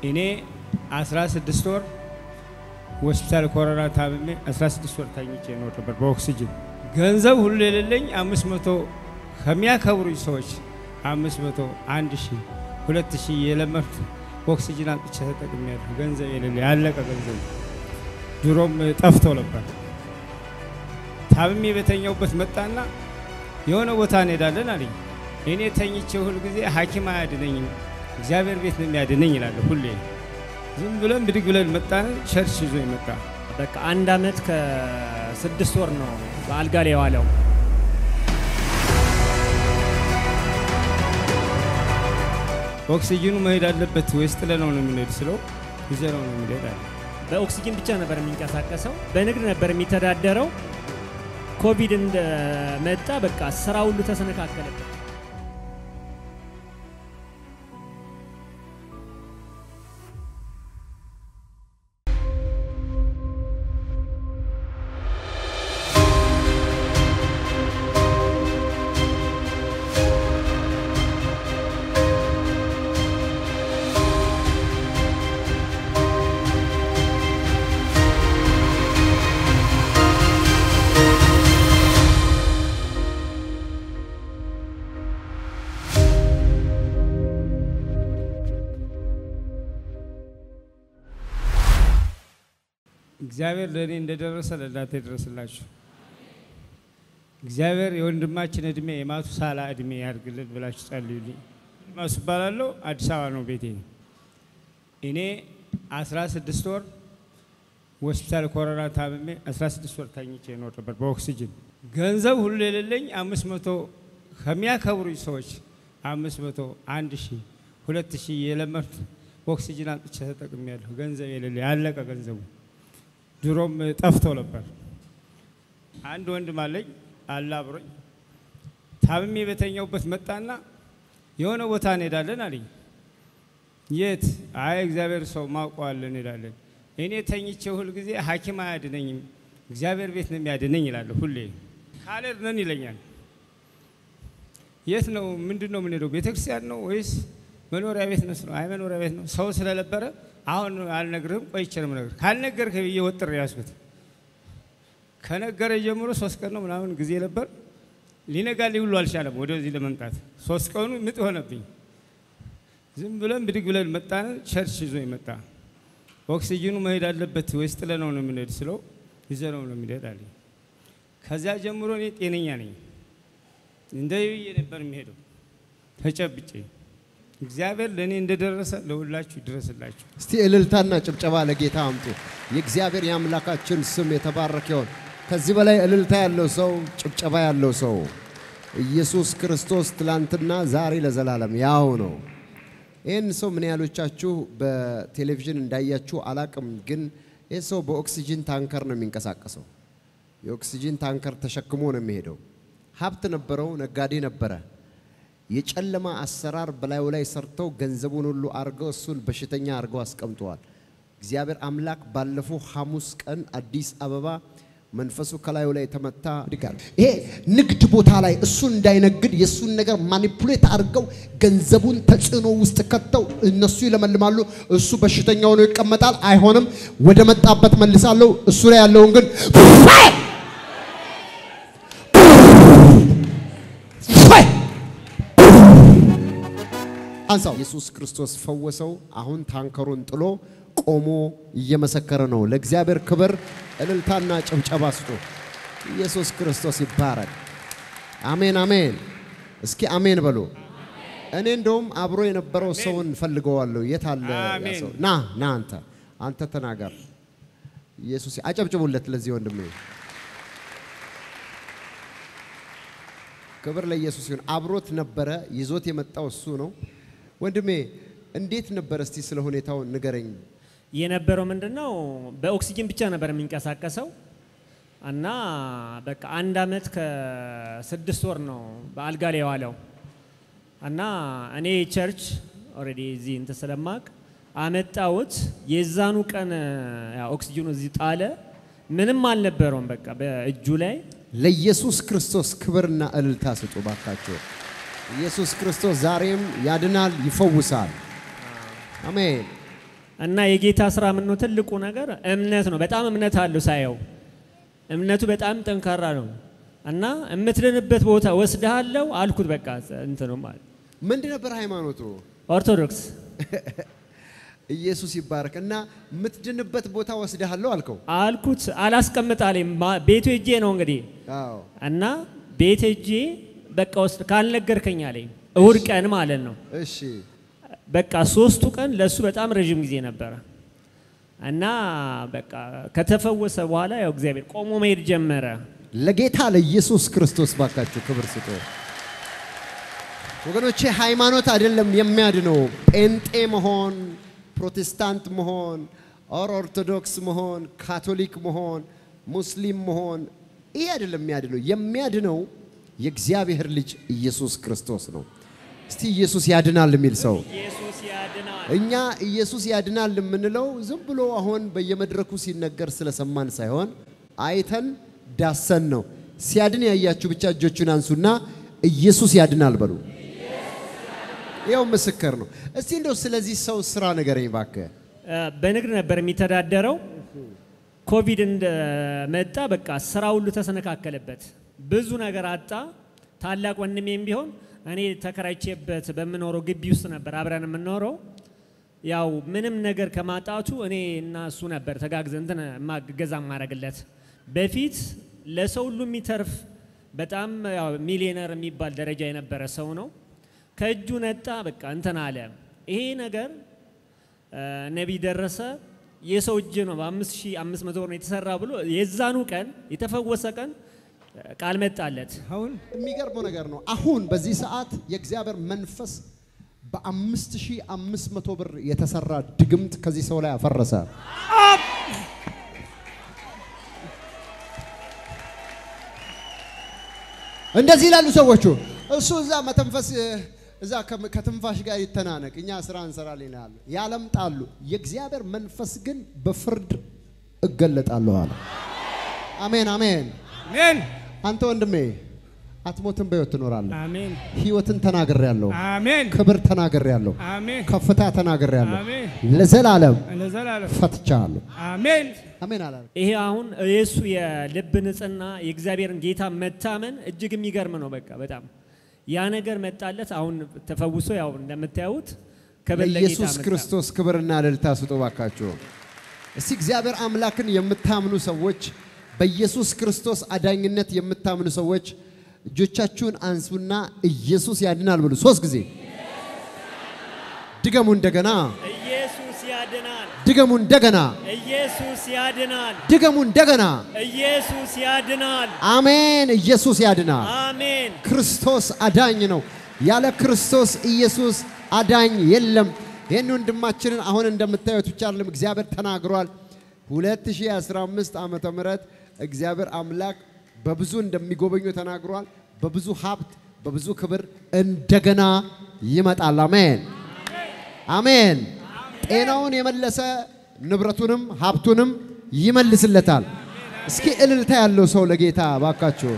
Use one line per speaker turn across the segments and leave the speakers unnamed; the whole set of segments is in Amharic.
እኔ 16 ወር ሆስፒታል ኮሮና ታምሜ 16 ወር ተኝቼ ነው ነበር በኦክሲጅን ገንዘብ ሁሉ የሌለኝ 500 ከሚያከብሩኝ ሰዎች 500 1 ሺህ 2 ሺህ የለመድኩ ኦክሲጅን አጥቼ ተጠቅሜያለሁ። ገንዘብ የሌለ ያለቀ ገንዘብ ድሮም ጠፍቶ ነበር። ታምሜ በተኛውበት መጣና የሆነ ቦታ እንሄዳለን አለኝ። እኔ ተኝቼ ሁል ጊዜ ሐኪም አያድነኝም እግዚአብሔር ቤት ነው የሚያድነኝ ይላለሁ ሁሌ። ዝም ብለን ብድግ ብለን መጣን። ቸርች ይዞ ይመጣ
በቃ አንድ አመት ከስድስት ወር ነው በአልጋ ላይ የዋለው።
ኦክሲጅኑ መሄድ አለበት ወይስ ጥለነው ነው የምንሄድ ስለው ይዘነው ነው የምንሄድ አለ።
በኦክሲጅን ብቻ ነበር የሚንቀሳቀሰው። በንግድ ነበር የሚተዳደረው። ኮቪድ እንደመጣ በቃ ስራ ሁሉ ተሰነካከለበት።
እግዚአብሔር ለእኔ እንደደረሰ ለእናንተ ይድረስላችሁ። እግዚአብሔር የወንድማችን እድሜ የማቱሳላ እድሜ ያድርግልን ብላችሁ ጸልዩልኝ። ማሱ እባላለሁ። አዲስ አበባ ነው ቤቴ። እኔ 16 ወር ሆስፒታል ኮሮና ታምሜ 16 ወር ተኝቼ ነው ነበር በኦክሲጅን ገንዘብ ሁሉ የሌለኝ 500 ከሚያከብሩኝ ሰዎች 500 1 ሺህ 2 ሺህ የለመድኩ ኦክሲጅን አጥቼ ተጠቅሜያለሁ። ገንዘብ የሌለ ያለቀ ገንዘቡ ድሮም ጠፍቶ ነበር። አንድ ወንድም አለኝ አለ አብሮኝ ታምሜ በተኛውበት መጣና የሆነ ቦታ እንሄዳለን አለኝ። የት? አይ እግዚአብሔር ሰው ማውቀዋለን እንሄዳለን። እኔ ተኝቼ ሁል ጊዜ ሐኪም አያድነኝም እግዚአብሔር ቤት ነው የሚያድነኝ ይላለሁ ሁሌ። ካልሄድን ይለኛል። የት ነው? ምንድን ነው የምንሄደው? ቤተ ክርስቲያን ነው ወይስ መኖሪያ ቤት ነው? አይ መኖሪያ ቤት ነው። ሰው ስለነበረ አሁን አልነግርህም፣ ቆይቼ ነው የምነግርህ። ካልነገርክ ብዬ ወጥሬ ያዝኩት። ከነገረ ጀምሮ ሶስት ቀን ነው ምናምን ጊዜ ነበር። ሊነጋልኝ ሁሉ አልቻለም ወደዚህ ለመምጣት። ሶስት ቀኑ ምጥ ሆነብኝ። ዝም ብለን ብድግ ብለን መጣን። ቸርች ይዞ ይመጣ ኦክሲጅኑ መሄድ አለበት ወይስ ጥለነው ነው የምንሄድ ስለው ይዘነው ነው የሚሄድ አለኝ። ከዚያ ጀምሮ እኔ ጤነኛ ነኝ። እንደ ብዬ ነበር የሚሄደው ተጨብጬ። እግዚአብሔር ለእኔ እንደደረሰ ለሁላችሁ ይድረስላችሁ።
እስቲ እልልታና ጭብጨባ ለጌታ አምጡ። የእግዚአብሔር የአምላካችን ስም የተባረከ ይሁን። ከዚህ በላይ እልልታ ያለው ሰው፣ ጭብጨባ ያለው ሰው ኢየሱስ ክርስቶስ ትላንትና ዛሬ ለዘላለም ያው ነው። ይህን ሰው ምን ያህሎቻችሁ በቴሌቪዥን እንዳያችሁ አላቅም፣ ግን ይህ ሰው በኦክሲጂን ታንከር ነው የሚንቀሳቀሰው። የኦክሲጂን ታንከር ተሸክሞ ነው የሚሄደው። ሀብት ነበረው፣ ነጋዴ ነበረ። የጨለማ አሰራር በላዩ ላይ ሰርተው ገንዘቡን ሁሉ አድርገው እሱን በሽተኛ አድርገው አስቀምጠዋል። እግዚአብሔር አምላክ ባለፈው ሐሙስ ቀን አዲስ አበባ መንፈሱ ከላዩ ላይ ተመታ ድጋል
ይሄ ንግድ ቦታ ላይ እሱን እንዳይነግድ የእሱን ነገር ማኒፑሌት አድርገው ገንዘቡን ተጽዕኖ ውስጥ ከተው እነሱ ይለመልማሉ፣ እሱ በሽተኛ ሆኖ ይቀመጣል። አይሆንም፣ ወደ መጣበት መልሳለሁ። እሱ ላይ ያለውን ግን
አንሳው። ኢየሱስ ክርስቶስ ፈወሰው። አሁን ታንከሩን ጥሎ ቆሞ እየመሰከረ ነው። ለእግዚአብሔር ክብር እልልታና ጭብጨባ ስጡ። ኢየሱስ ክርስቶስ ይባረክ። አሜን አሜን። እስኪ አሜን በሉ። እኔ እንደውም አብሮ የነበረው ሰውን ፈልገዋለሁ። የት አለ ያ
አሜን።
ሰው? ና ና አንተ አንተ ተናገር። ኢየሱስ አጨብጭቡለት ለዚህ ወንድሜ። ክብር ለኢየሱስ ይሁን። አብሮት ነበረ፣ ይዞት የመጣው እሱ ነው። ወንድሜ እንዴት ነበር? እስቲ ስለ ሁኔታው ንገረኝ።
የነበረው ምንድን ነው? በኦክሲጅን ብቻ ነበር የሚንቀሳቀሰው እና በቃ አንድ አመት ከስድስት ወር ነው በአልጋ ላይ የዋለው እና እኔ ቸርች ኦልሬዲ እዚህ እንትን ስለማቅ አመጣሁት። የዛኑ ቀን ያው ኦክሲጅኑ እዚህ ጣለ። ምንም አልነበረውም በቃ በእጁ ላይ
ለኢየሱስ ክርስቶስ ክብርና እልልታ ስጡ ባካችሁ። ኢየሱስ ክርስቶስ ዛሬም ያድናል፣ ይፈውሳል። አሜን።
እና የጌታ ስራ ምን ነው ትልቁ ነገር እምነት ነው። በጣም እምነት አለው ሳየው፣ እምነቱ በጣም ጠንካራ ነው እና የምትድንበት ቦታ ወስድሃለሁ አልኩት። በቃ እንትኑ ማለት
ምንድን ነበር ሃይማኖቱ?
ኦርቶዶክስ
ኢየሱስ ይባረክ እና የምትድንበት ቦታ ወስድሃለሁ አልከው።
አልኩት። አላስቀምጣለኝ ቤቱ ሄጄ ነው እንግዲህ
አዎ
እና ቤት ሄጄ በቃ ወስድ ካልነገርከኝ አለኝ። እሁድ ቀን ማለት ነው።
እሺ
በቃ ሶስቱ ቀን ለእሱ በጣም ረዥም ጊዜ ነበረ እና በቃ ከተፈወሰ በኋላ ያው እግዚአብሔር ቆሞ መሄድ ጀመረ።
ለጌታ ለኢየሱስ ክርስቶስ ባካችሁ ክብር ስጡ። ወገኖቼ ሃይማኖት አይደለም የሚያድነው። ጴንጤ መሆን፣ ፕሮቴስታንት መሆን፣ ኦር ኦርቶዶክስ መሆን፣ ካቶሊክ መሆን፣ ሙስሊም መሆን ይሄ አይደለም የሚያድነው። የሚያድነው የእግዚአብሔር ልጅ ኢየሱስ ክርስቶስ ነው። እስቲ ኢየሱስ ያድናል የሚል ሰው
ኢየሱስ ያድናል።
እኛ ኢየሱስ ያድናል የምንለው ዝም ብሎ አሁን በየመድረኩ ሲነገር ስለሰማን ሳይሆን አይተን ዳሰን ነው። ሲያድን ያያችሁ ብቻ እጆቹን አንሱና ኢየሱስ ያድናል በሉ። ይኸው ምስክር ነው። እስቲ እንደው ስለዚህ ሰው ስራ ንገረኝ እባክህ።
እ፣ በንግድ ነበር የሚተዳደረው። ኮቪድ እንደመጣ በቃ ስራ ሁሉ ተሰነካከለበት። ብዙ ነገር አጣ። ታላቅ ወንድሜም ቢሆን እኔ ተከራይቼበት በምኖረው ግቢ ውስጥ ነበር አብረን የምንኖረው። ያው ምንም ነገር ከማጣቱ እኔ እና እሱ ነበር ተጋግዘ እንትን ገዛ ማድረግለት። በፊት ለሰው ሁሉ የሚተርፍ በጣም ያው ሚሊዮነር የሚባል ደረጃ የነበረ ሰው ነው። ከእጁ ነጣ። በቃ እንትን አለ። ይሄ ነገር እ፣ ነቢይ ደረሰ የሰው እጅ ነው በአምስት ሺህ አምስት መቶ ብር ነው የተሰራ ብሎ የዛኑ ቀን የተፈወሰ ቀን እ፣ ቃል መጣለት።
አሁን
የሚገርመው ነገር ነው። አሁን በዚህ ሰዓት የእግዚአብሔር መንፈስ በአምስት ሺህ አምስት መቶ ብር የተሰራ ድግምት ከዚህ ሰው ላይ አፈረሰ። እንደዚህ ይላሉ ሰዎቹ። እሱ እዛ መተንፈስ እዛ ከም- ከትንፋሽ ጋር ይተናነቅ፣ እኛ ስራ እንሰራለን ይላሉ፣ ያለምጣሉ። የእግዚአብሔር መንፈስ ግን በፍርድ እገለጣለሁ አለ። አሜን አሜን።
አሜን
አንተ ወንድሜ አትሞትም፣ በሕይወት ትኖራለህ።
አሜን
ሕይወትን ተናግሬያለሁ፣
አሜን
ክብር ተናግሬያለሁ፣
አሜን
ከፍታ ተናግሬያለሁ፣
አሜን
ለዘላለም
ለዘላለም
ፈትቻለሁ።
አሜን
አሜን አላለ።
ይሄ አሁን የእሱ የልብ ንጽህና የእግዚአብሔርን ጌታ መታመን እጅግ የሚገርም ነው። በቃ በጣም ያ ነገር መጣለት። አሁን ተፈውሶ ያው እንደምታዩት ከበለ
ለኢየሱስ ክርስቶስ ክብርና እልልታ ስጡ ባካችሁ። እስቲ እግዚአብሔር አምላክን የምታምኑ ሰዎች፣ በኢየሱስ ክርስቶስ አዳኝነት የምታምኑ ሰዎች እጆቻችሁን አንሱና ኢየሱስ ያድናል ብሉ። ሶስት ጊዜ ድገሙ። እንደገና
ኢየሱስ ያድናል፣
ድገሙ። እንደገና
ኢየሱስ ያድናል፣
ድገሙ። እንደገና
ኢየሱስ ያድናል።
አሜን። ኢየሱስ ያድናል።
አሜን።
ክርስቶስ አዳኝ ነው። ያለ ክርስቶስ ኢየሱስ አዳኝ የለም። ይህን ወንድማችንን አሁን እንደምታዩት ብቻ አይደለም እግዚአብሔር ተናግሯል። 2015 ዓመተ ምህረት እግዚአብሔር አምላክ በብዙ እንደሚጎበኙ ተናግሯል። በብዙ ሀብት፣ በብዙ ክብር እንደገና ይመጣል። አሜን አሜን። ጤናውን የመለሰ ንብረቱንም ሀብቱንም ይመልስለታል። እስኪ እልልታ ያለው ሰው ለጌታ ባካችሁ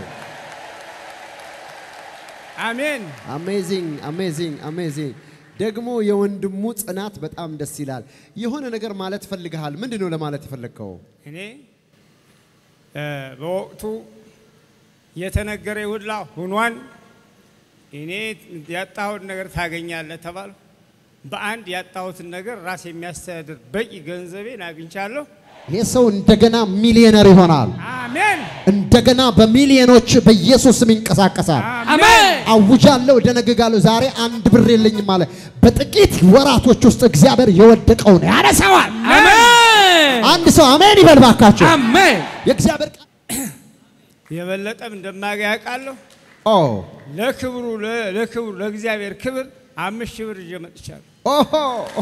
አሜን
አሜዚንግ አሜዚንግ አሜዚንግ። ደግሞ የወንድሙ ጽናት በጣም ደስ ይላል። የሆነ ነገር ማለት ፈልግሃል። ምንድን ነው ለማለት የፈለግከው?
እኔ እ፣ በወቅቱ የተነገረ ሁላ ሁኗን እኔ ያጣሁት ነገር ታገኛለህ ተባልኩ። በአንድ ያጣሁትን ነገር ራስ የሚያስተዳድር በቂ ገንዘቤን አግኝቻለሁ።
ይህ ሰው እንደገና ሚሊዮነር ይሆናል።
አሜን
እንደገና በሚሊዮኖች በኢየሱስ ስም ይንቀሳቀሳል።
አሜን
አውጃለሁ፣ ደነግጋለሁ። ዛሬ አንድ ብር የለኝም አለ። በጥቂት ወራቶች ውስጥ እግዚአብሔር የወደቀውን ያነሳዋል።
አሜን
አንድ ሰው አሜን ይበል ባካቸው።
አሜን
የእግዚአብሔር ቃል
የበለጠም እንደማገኝ ያውቃለሁ።
ኦ
ለክብሩ ለ- ለክብሩ ለእግዚአብሔር ክብር አምስት ሺህ ብር ይዤ መጥቻለሁ።
ኦሆ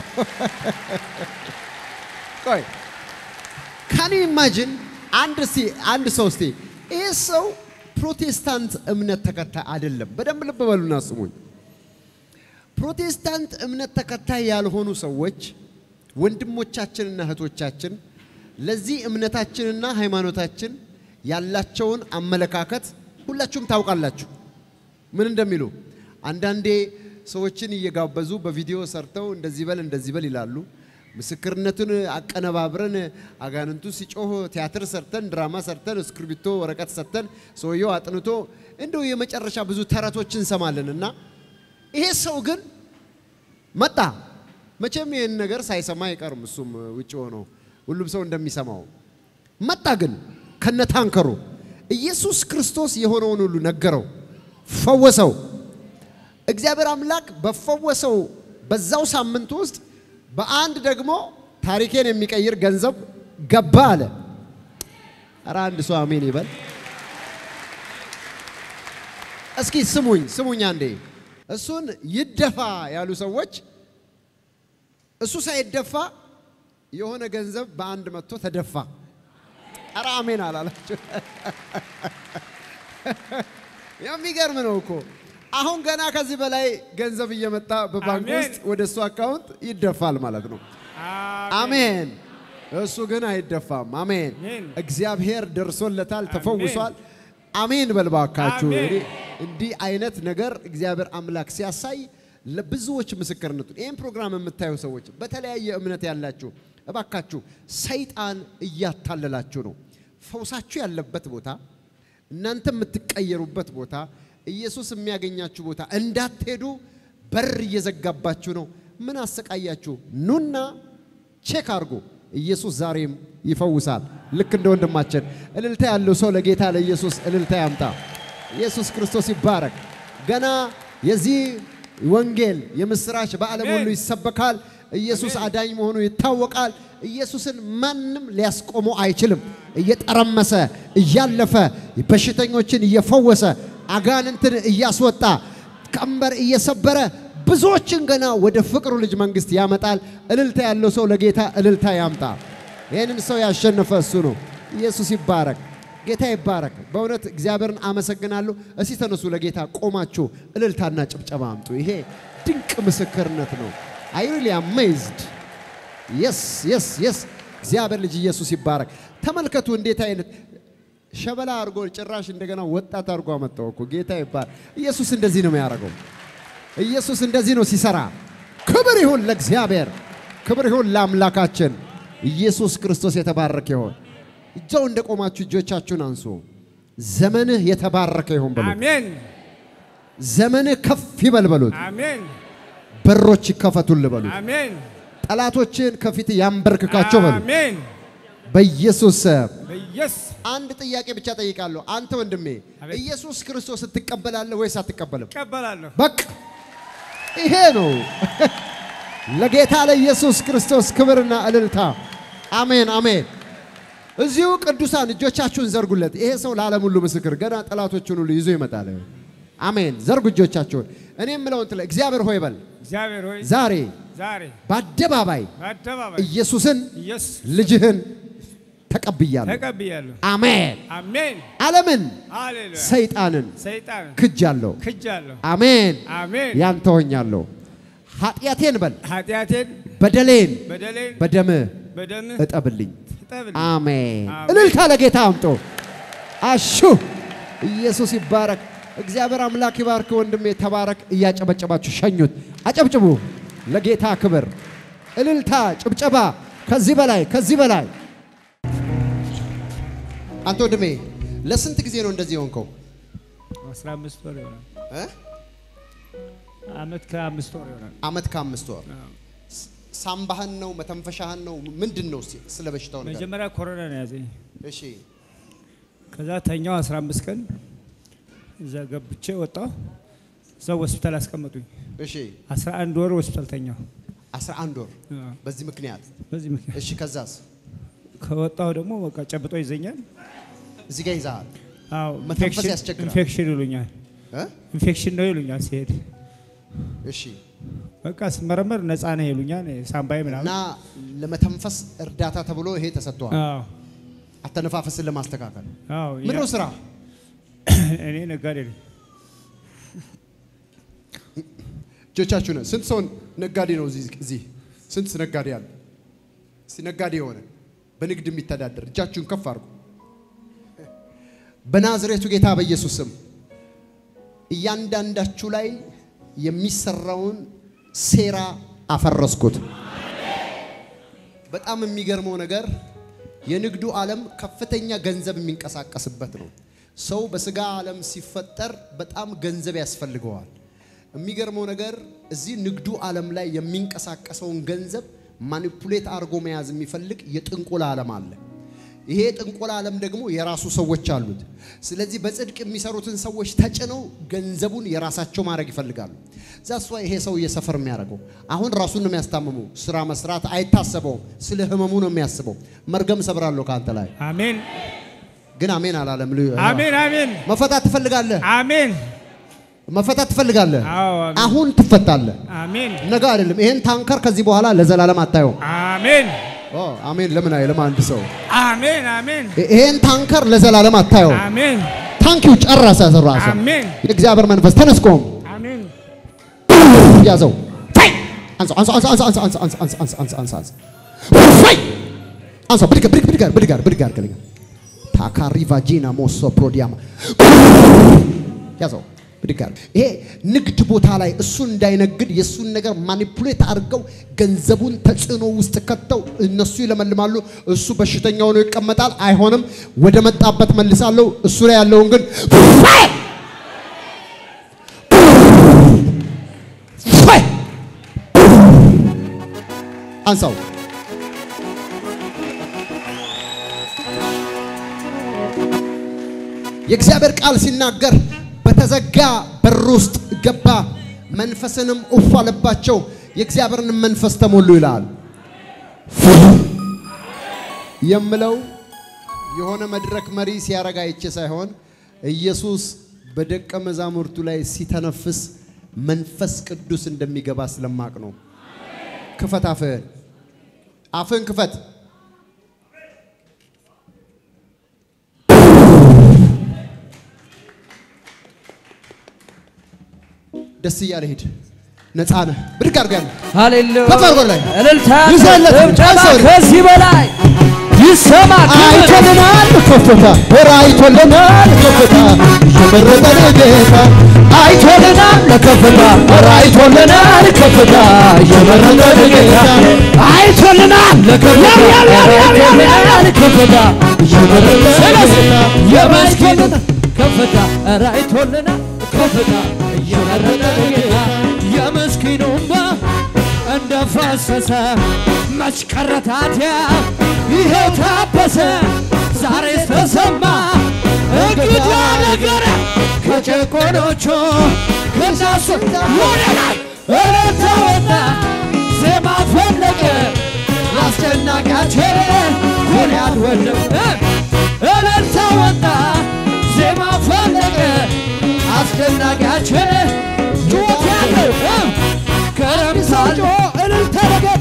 ቆይ ካን ኢማጂን አንድ እስቲ አንድ ሰው እስቲ ይህ ሰው ፕሮቴስታንት እምነት ተከታይ አይደለም። በደንብ ልብ በሉና ስሙኝ። ፕሮቴስታንት እምነት ተከታይ ያልሆኑ ሰዎች ወንድሞቻችንና እህቶቻችን ለዚህ እምነታችንና ሃይማኖታችን ያላቸውን አመለካከት ሁላችሁም ታውቃላችሁ። ምን እንደሚሉ አንዳንዴ ሰዎችን እየጋበዙ በቪዲዮ ሰርተው እንደዚህ በል እንደዚህ በል ይላሉ። ምስክርነቱን አቀነባብረን አጋንንቱ ሲጮህ ቲያትር ሰርተን ድራማ ሰርተን እስክርቢቶ ወረቀት ሰጥተን ሰውየው አጥንቶ እንደው የመጨረሻ ብዙ ተረቶችን እንሰማለን እና ይሄ ሰው ግን መጣ። መቼም ይህን ነገር ሳይሰማ አይቀርም። እሱም ውጭ ሆኖ ሁሉም ሰው እንደሚሰማው መጣ። ግን ከነታንከሩ ኢየሱስ ክርስቶስ የሆነውን ሁሉ ነገረው፣ ፈወሰው። እግዚአብሔር አምላክ በፈወሰው በዛው ሳምንት ውስጥ በአንድ ደግሞ ታሪኬን የሚቀይር ገንዘብ ገባ አለ። ኧረ አንድ ሰው አሜን ይበል። እስኪ ስሙኝ ስሙኝ አንዴ። እሱን ይደፋ ያሉ ሰዎች እሱ ሳይደፋ የሆነ ገንዘብ በአንድ መጥቶ ተደፋ። ኧረ አሜን አላላችሁ? የሚገርም ነው እኮ አሁን ገና ከዚህ በላይ ገንዘብ እየመጣ በባንክ
አሜን።
ውስጥ ወደ እሱ አካውንት ይደፋል ማለት ነው። አሜን። እሱ ግን አይደፋም። አሜን።
አሜን።
እግዚአብሔር ደርሶለታል፣ ተፈውሷል። አሜን በልባካችሁ።
አሜን።
እንግዲህ እንዲህ አይነት ነገር እግዚአብሔር አምላክ ሲያሳይ ለብዙዎች ምስክርነቱ ይህን ፕሮግራም የምታዩ ሰዎች በተለያየ እምነት ያላችሁ እባካችሁ ሰይጣን እያታለላችሁ ነው። ፈውሳችሁ ያለበት ቦታ እናንተ የምትቀየሩበት ቦታ ኢየሱስ የሚያገኛችሁ ቦታ እንዳትሄዱ በር እየዘጋባችሁ ነው። ምን አሰቃያችሁ? ኑና ቼክ አድርጎ ኢየሱስ ዛሬም ይፈውሳል። ልክ እንደ ወንድማችን እልልታ ያለው ሰው ለጌታ ለኢየሱስ እልልታ ያምጣ። ኢየሱስ ክርስቶስ ይባረክ። ገና የዚህ ወንጌል የምስራች በዓለም ሁሉ ይሰበካል። ኢየሱስ አዳኝ መሆኑ ይታወቃል። ኢየሱስን ማንም ሊያስቆመው አይችልም። እየጠረመሰ እያለፈ በሽተኞችን እየፈወሰ አጋንንትን እያስወጣ ቀንበር እየሰበረ ብዙዎችን ገና ወደ ፍቅሩ ልጅ መንግስት ያመጣል። እልልታ ያለው ሰው ለጌታ እልልታ ያምጣ። ይህንን ሰው ያሸነፈ እሱ ነው። ኢየሱስ ይባረክ። ጌታ ይባረክ። በእውነት እግዚአብሔርን አመሰግናለሁ። እስቲ ተነሱ፣ ለጌታ ቆማችሁ እልልታና ጭብጨባ አምጡ። ይሄ ድንቅ ምስክርነት ነው። አይ ሪሊ አሜዝድ የስ የስ የስ እግዚአብሔር ልጅ ኢየሱስ ይባረክ። ተመልከቱ እንዴት አይነት ሸበላ አድርጎ ጭራሽ እንደገና ወጣት አድርጎ አመጣው እኮ ጌታ ይባረክ። ኢየሱስ እንደዚህ ነው የሚያደርገው። ኢየሱስ እንደዚህ ነው ሲሰራ። ክብር ይሁን ለእግዚአብሔር፣ ክብር ይሁን ለአምላካችን። ኢየሱስ ክርስቶስ የተባረከ ይሁን። እጃው እንደቆማችሁ እጆቻችሁን አንሱ። ዘመንህ የተባረከ ይሁን በሉት።
አሜን
ዘመንህ ከፍ ይበል በሉት።
አሜን
በሮች ይከፈቱልህ በሉት።
አሜን
ጠላቶችን ከፊት ያንበርክካቸው በሉት።
አሜን
በኢየሱስ ስም
በኢየሱስ
አንድ ጥያቄ ብቻ ጠይቃለሁ። አንተ ወንድሜ
አቤት።
ኢየሱስ ክርስቶስ ትቀበላለህ ወይስ አትቀበልም?
እቀበላለሁ።
በቃ ይሄ ነው። ለጌታ ለኢየሱስ ክርስቶስ ክብርና እልልታ። አሜን አሜን። እዚሁ ቅዱሳን እጆቻችሁን ዘርጉለት። ይሄ ሰው ለዓለም ሁሉ ምስክር፣ ገና ጠላቶቹን ሁሉ ይዞ ይመጣል። አሜን። ዘርጉ እጆቻችሁን። እኔ የምለውን ትለ እግዚአብሔር ሆይ በል
እግዚአብሔር ሆይ
ዛሬ
ዛሬ
በአደባባይ
በአደባባይ
ኢየሱስን
ኢየሱስ
ልጅህን ተቀብያለሁ።
ተቀብያለሁ።
አሜን።
አሜን
ዓለምን
ሃሌሉያ።
ሰይጣንን
ሰይጣን
ክጃለሁ።
ክጃለሁ።
አሜን።
አሜን
ያንተ ሆኛለሁ። ኃጢአቴን በል
ኃጢአቴን
በደሌን
በደሌን
በደምህ
በደምህ
እጠብልኝ።
እጠብልኝ።
አሜን።
አሜን።
እልልታ ለጌታ አምጦ አሹ ኢየሱስ ይባረክ። እግዚአብሔር አምላክ ይባርክ። ወንድሜ ተባረክ። እያጨበጨባችሁ ሸኙት። አጨብጭቡ ለጌታ ክብር። እልልታ፣ ጭብጨባ። ከዚህ በላይ ከዚህ በላይ አንተ ወንድሜ ለስንት ጊዜ ነው እንደዚህ የሆንከው?
አስራ አምስት ወር ይሆናል።
እ?
አመት ከአምስት ወር ይሆናል።
አመት ከአምስት ወር
አዎ።
ሳምባህን ነው መተንፈሻህን ነው ምንድን ነው? እስቲ ስለ በሽታው ነገር
መጀመሪያ ኮሮና ነው ያዘኝ።
እሺ
ከዛ ተኛው 15 ቀን እዛ ገብቼ ወጣሁ። እዛው ሆስፒታል አስቀመጡኝ።
እሺ
11 ወር ሆስፒታል ተኛው።
11 ወር
አዎ።
በዚህ ምክንያት
በዚህ ምክንያት
እሺ ከዛስ
ከወጣሁ ደግሞ በቃ ጨብጦ ይዘኛል።
እዚህ ጋር ይዛሃል
አዎ
መተንፈስ
ኢንፌክሽን-
ያስቸግራል።
ኢንፌክሽን ይሉኛል።
እ?
ኢንፌክሽን ነው ይሉኛል ሲሄድ
እሺ
በቃ ስመረመር ነፃ ነህ ይሉኛል። ሳምባዬ
እና
ምናምን
ለመተንፈስ እርዳታ ተብሎ ይሄ ተሰጥቷል
አዎ
አተነፋፈስን ለማስተካከል
አዎ
ምንድን ነው
ያ-
ስራ
እኔ ነጋዴ ነኝ።
እጆቻችሁ ነ ስንት ሰው ነጋዴ ነው እዚህ እዚህ ስንት ነጋዴ አለ እስቲ ነጋዴ የሆነ በንግድ የሚተዳደር እጃችሁን ከፍ አድርጉ በናዝሬቱ ጌታ በኢየሱስ ስም እያንዳንዳችሁ ላይ የሚሰራውን ሴራ አፈረስኩት
በጣም የሚገርመው ነገር የንግዱ ዓለም ከፍተኛ ገንዘብ የሚንቀሳቀስበት ነው። ሰው በስጋ ዓለም ሲፈጠር በጣም ገንዘብ ያስፈልገዋል። የሚገርመው ነገር እዚህ ንግዱ ዓለም ላይ የሚንቀሳቀሰውን ገንዘብ ማኒፑሌት አድርጎ መያዝ የሚፈልግ የጥንቆላ ዓለም አለ። ይሄ የጥንቆላ ዓለም ደግሞ የራሱ ሰዎች አሉት። ስለዚህ በጽድቅ የሚሰሩትን ሰዎች ተጭነው ገንዘቡን የራሳቸው ማድረግ ይፈልጋሉ። ዛሷ ይሄ ሰው እየሰፈር የሚያደርገው አሁን ራሱን ነው የሚያስታምመው። ስራ መስራት አይታሰበውም። ስለ ህመሙ ነው የሚያስበው። መርገም ሰብራለሁ ከአንተ ላይ
አሜን
ግን አሜን አላለም።
አሜን አሜን
መፈታት ትፈልጋለህ?
አሜን
መፈታት ትፈልጋለህ?
አዎ አሜን
አሁን ትፈታለህ።
አሜን
ነገ አይደለም። ይሄን ታንከር ከዚህ በኋላ ለዘላለም አታየውም።
አሜን
ኦ አሜን። ለምን አይልም አንድ ሰው
አሜን አሜን
ይሄን ታንከር ለዘላለም አታየውም።
አሜን
ታንኪው ጨረሰ። ራሱ
አሜን
የእግዚአብሔር መንፈስ ተነስቆም
አሜን
ያዘው ፋይ! አንሳው አንሳው አንሳው አንሳው አንሳው አንሳው አንሳው አንሳው አንሳው አንሳው አንሳው ፋይ! አንሳው ብድግ ብድግ ብድግ ብድግ ብድግ ብድግ ታካሪ ቫጂና ሞሶ ፕሮዲያማ ያዘው ብድግ አድርግ። ይሄ ንግድ ቦታ ላይ እሱ እንዳይነግድ የእሱን ነገር ማኒፑሌት አድርገው ገንዘቡን ተጽዕኖ ውስጥ ከተው እነሱ ይለመልማሉ። እሱ በሽተኛ ሆኖ ይቀመጣል። አይሆንም፣ ወደ መጣበት መልሳለሁ። እሱ ላይ ያለውን ግን ፋይ! ፋይ! አንሳው የእግዚአብሔር ቃል ሲናገር በተዘጋ በር ውስጥ ገባ፣ መንፈስንም እፍ አለባቸው፣ የእግዚአብሔርን መንፈስ ተሞሉ ይላል። የምለው የሆነ መድረክ መሪ ሲያረግ አይቼ ሳይሆን ኢየሱስ በደቀ መዛሙርቱ ላይ ሲተነፍስ መንፈስ ቅዱስ እንደሚገባ ስለማቅ ነው። ክፈት አፍህን፣ አፍህን ክፈት። ደስ እያለ ሂድ። ነፃ ነህ። ብድግ አድርገን
ሃሌሉያ
ከፍ አድርጎ ላይ
እልልታ
ይዘለት
ጭብጨባ
አይዞህ።
ከዚህ በላይ ይሰማ ክብር
አይቶልናል ከፍታ ወር አይቶልናል ከፍታ የመረጠን ጌታ
አይቶልናል ለከፍታ ኧረ አይቶልናል ከፍታ የመረጠን ጌታ አይቶልናል ለከፍታ ኧረ አይቶልናል ከፍታ የመረጠን ጌታ የመስኪን ከፍታ ኧረ አይቶልናል ከፍታ የመረጠን ጌታ የምስኪኑ እንባ እንደፈሰሰ መች ቀረ ታዲያ ይኸው ታበሰ ዛሬ ተሰማ እንግዳ ነገር ከጨቆኖቹ ከናሱ ወደ ላይ እልልታ ወጣ ዜማ ፈለቀ አስጨናቂያችን ጎልያድ ወደቀ እልልታ ወጣ ዜማ ፈለቀ አስጨናቂያችን ጩኸት ያለው ከረምሳል እልልታ ለጌታ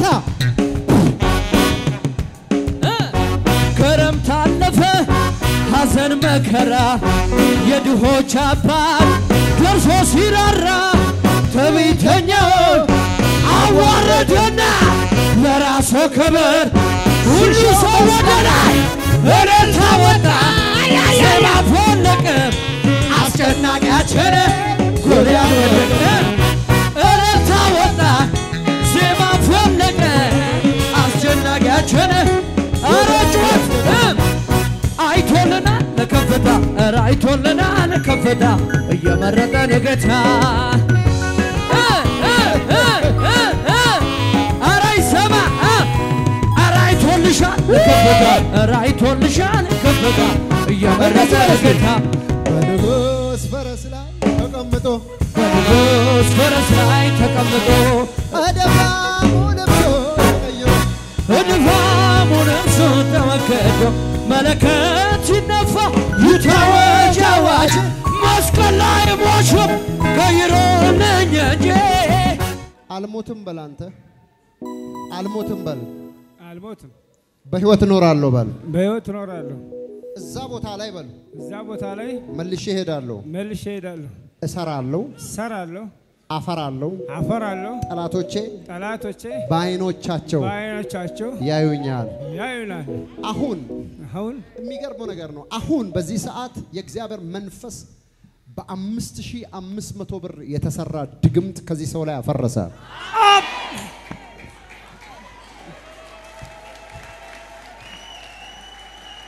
ክረምት አለፈ ሐዘን መከራ የድሆች አባት ደርሶ ሲራራ ትዕቢተኛውን አዋረደና ለራሱ ክብር ሁሉ ሰው ወደ ላይ እልልታ ወጣ ዜማ ፈለቀ አስጨናቂያችን ጎልያድ ወደቀ እልልታ ወጣ ዜማ ፈለቀ አስጨናቂያችን ኧረ ጩኸት አይቶልናል ለከፍታ ኧረ አይቶልናል ለከፍታ እየመረጠን ጌታ እ እ እ እ እ ኧረ ይሰማ እ ኧረ አይቶልሻል ለከፍታ ኧረ አይቶልሻል ለከፍታ እየመረጠን ጌታ
በንጉሥ ፈረስ ላይ ተቀምጦ
በንጉሥ ፈረስ ላይ ተቀምጦ
አደፋሙ ለብሶ ቀይሮ
እድፋሙን እርሱ ተመከዶ መለከት ሲነፋ ይታወጅ አዋጅ መስቀል ላይ ሞሹም ቀይሮልኝ እንጂ
አልሞትም በል አንተ አልሞትም በል
አልሞትም
በህይወት እኖራለሁ በል
በሕይወት እኖራለሁ
እዛ ቦታ ላይ በል
እዛ ቦታ ላይ
መልሼ እሄዳለሁ
መልሼ እሄዳለሁ
እሰራለሁ
እሰራለሁ
አፈራለሁ
አፈራለሁ
ጠላቶቼ
ጠላቶቼ
በአይኖቻቸው
በዓይኖቻቸው
ያዩኛል
ያዩናል
አሁን
አሁን
የሚገርመው ነገር ነው አሁን በዚህ ሰዓት የእግዚአብሔር መንፈስ በአምስት ሺህ አምስት መቶ ብር የተሰራ ድግምት ከዚህ ሰው ላይ አፈረሰ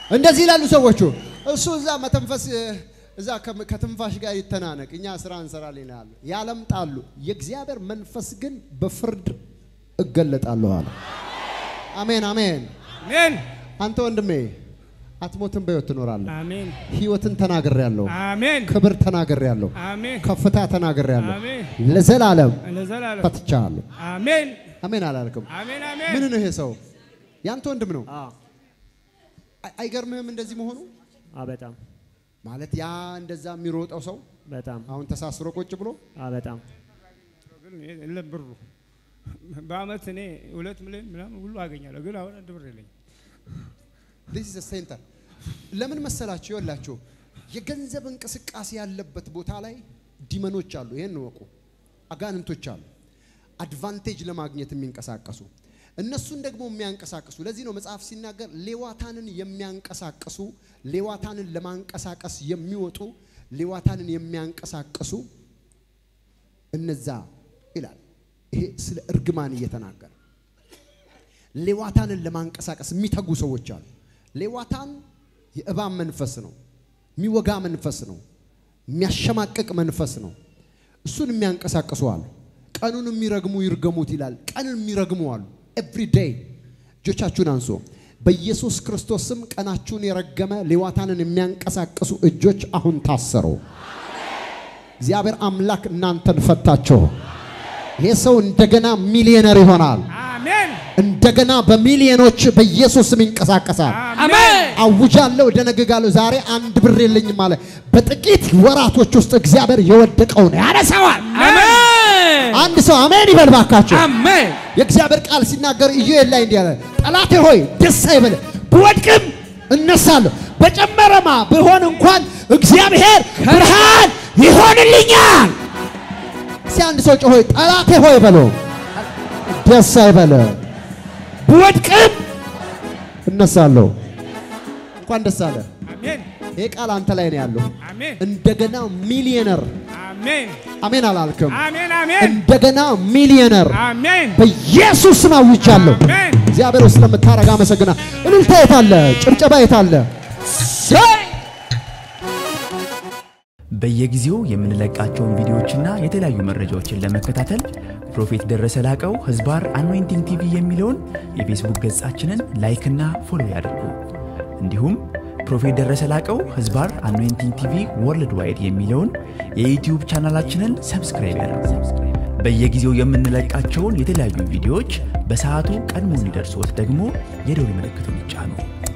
እንደዚህ ይላሉ ሰዎቹ። እሱ እዛ መተንፈስ እዛ ከም- ከትንፋሽ ጋር ይተናነቅ፣ እኛ ስራ እንሰራለን ይላሉ፣ ያለምጣሉ። የእግዚአብሔር መንፈስ ግን በፍርድ እገለጣለሁ አለ። አሜን አሜን።
አሜን
አንተ ወንድሜ አትሞትም፣ በሕይወት ትኖራለህ።
አሜን
ሕይወትን ተናግሬያለሁ፣
አሜን
ክብር ተናግሬያለሁ፣
አሜን
ከፍታ ተናግሬያለሁ።
አሜን
ለዘላለም
ለዘላለም
ፈትቻለሁ።
አሜን
አሜን አላልክም?
አሜን
ምን
አሜን
ነው ይሄ ሰው? ያንተ ወንድም ነው።
አዎ
አይ- አይገርምህም እንደዚህ መሆኑ?
አዎ፣ በጣም
ማለት ያ እንደዛ የሚሮጠው ሰው
በጣም
አሁን ተሳስሮ ቁጭ ብሎ
አዎ፣ በጣም
ግን የለም ብሩ በአመት እኔ ሁለት ሚሊዮን ምናምን ሁሉ አገኛለሁ፣ ግን አሁን አንድ ብር የለኝም።
this is a center ለምን መሰላችሁ? ይኸውላችሁ የገንዘብ እንቅስቃሴ ያለበት ቦታ ላይ ዲመኖች አሉ። ይሄን እወቁ። አጋንንቶች አሉ፣ አድቫንቴጅ ለማግኘት የሚንቀሳቀሱ እነሱን ደግሞ የሚያንቀሳቅሱ። ለዚህ ነው መጽሐፍ ሲናገር ሌዋታንን የሚያንቀሳቅሱ ሌዋታንን ለማንቀሳቀስ የሚወጡ ሌዋታንን የሚያንቀሳቅሱ እነዛ ይላል። ይሄ ስለ እርግማን እየተናገረ ሌዋታንን ለማንቀሳቀስ የሚተጉ ሰዎች አሉ። ሌዋታን የእባብ መንፈስ ነው፣ የሚወጋ መንፈስ ነው፣ የሚያሸማቅቅ መንፈስ ነው። እሱን የሚያንቀሳቅሱ አሉ። ቀኑን የሚረግሙ ይርገሙት ይላል። ቀንን የሚረግሙ አሉ። ኤቭሪ ዴይ እጆቻችሁን አንሶ በኢየሱስ ክርስቶስ ስም ቀናችሁን የረገመ ሌዋታንን የሚያንቀሳቅሱ እጆች አሁን ታሰሩ። እግዚአብሔር አምላክ እናንተን ፈታቸው። ይሄ ሰው እንደገና ሚሊዮነር ይሆናል።
አሜን
እንደገና በሚሊዮኖች በኢየሱስ ስም ይንቀሳቀሳል።
አሜን
አውጃለሁ፣ ደነግጋለሁ። ዛሬ አንድ ብር የለኝም አለ። በጥቂት ወራቶች ውስጥ እግዚአብሔር የወደቀውን ያነሳዋል።
አሜን
አንድ ሰው አሜን ይበል ባካቸው።
አሜን
የእግዚአብሔር ቃል ሲናገር ኢዩኤል ላይ እንዲህ አለ፣ ጠላቴ ሆይ ደስ አይበል፣ ብወድቅም እነሳለሁ፣ በጨመረማ ብሆን እንኳን እግዚአብሔር ብርሃን ይሆንልኛል። እስኪ አንድ ሰው ጮሆ ጠላቴ ሆይ በሎ ደስ አይበለ፣ ብወድቅም እነሳለሁ። እንኳን ደስ አለ።
አሜን
ይሄ ቃል አንተ ላይ ነው ያለው።
አሜን
እንደገና ሚሊዮነር
አሜን
አሜን አላልክም?
አሜን አሜን
እንደገና ሚሊዮነር
አሜን
በኢየሱስ ስም አውጃለሁ።
አሜን
እግዚአብሔር ውስጥ ስለምታረግ አመሰግና። እልልታ የታለ? ጭብጨባ የታለ?
በየጊዜው የምንለቃቸውን ቪዲዮዎችና የተለያዩ መረጃዎችን ለመከታተል ፕሮፌት ደረሰ ላቀው ህዝባር አኖይንቲንግ ቲቪ የሚለውን የፌስቡክ ገጻችንን ላይክና ፎሎ ያድርጉ። እንዲሁም ፕሮፌት ደረሰ ላቀው ህዝባር አኖይንቲንግ ቲቪ ወርልድ ዋይድ የሚለውን የዩትዩብ ቻናላችንን ሰብስክራይብ ያድርጉ። በየጊዜው የምንለቃቸውን የተለያዩ ቪዲዮዎች በሰዓቱ ቀድሞ እንዲደርሶት ደግሞ የደውል ምልክቱን ይጫኑ።